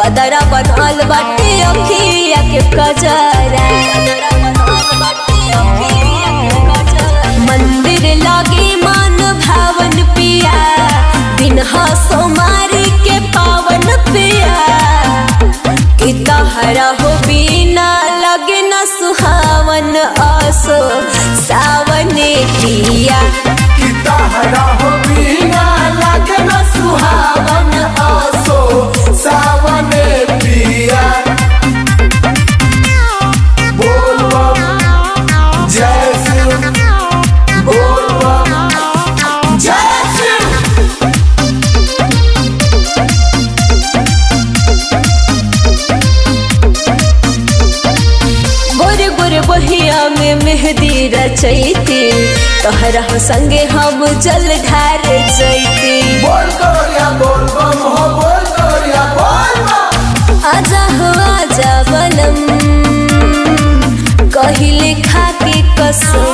बदरा बनल बाटे अखिया के कजरा मंदिर लागे मान भावन पिया दिन सोमारी के पावन पिया कि तहरा हो बिना लगे न सुहावन आसो सावने पिया कि तहरा हो बिना लागे न सुहावन आसो सावने पिया बोल बम जय शिव बोल बम जय शिव गोरे गोरे बहिया में मेहंदी रचैती तोहरा संगे हम जल ढार जैती बोल करिया बोल बम हो बोल करिया बोल बम आजा हो आजा बनम कहिले खा के कसम